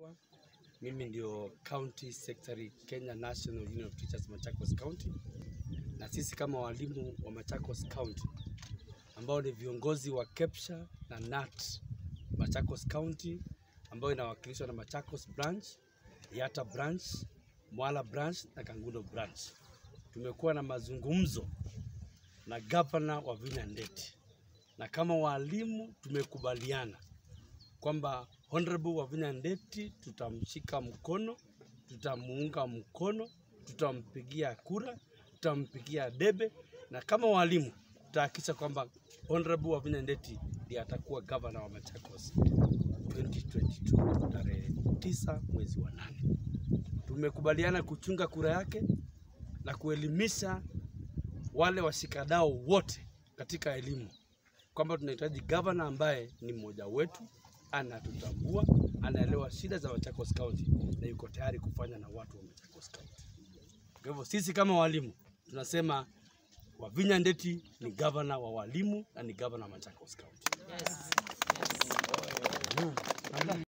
hapa. Mimi ndio County Secretary Kenya National Union of Teachers Machakos County, na sisi kama walimu wa Machakos County ambao ni viongozi wa KEPSHA na NAT Machakos County ambayo inawakilishwa na Machakos branch, Yata branch, Mwala branch na Kangundo branch. Tumekuwa na mazungumzo na gavana wa Vinya Ndeti na kama walimu tumekubaliana kwamba Honorable Wavinya Ndeti tutamshika mkono, tutamuunga mkono, tutampigia kura, tutampigia debe, na kama walimu tutahakikisha kwamba Honorable Wavinya Ndeti ndiye atakuwa gavana wa Machakos 2022 tarehe tisa mwezi wa nane. Tumekubaliana kuchunga kura yake na kuelimisha wale washikadau wote katika elimu kwamba tunahitaji gavana ambaye ni mmoja wetu, anatutambua, anaelewa shida za Machakos County na yuko tayari kufanya na watu wa Machakos County. Kwa hivyo sisi kama walimu tunasema Wavinya Ndeti ni gavana wa walimu na ni gavana wa Machakos County.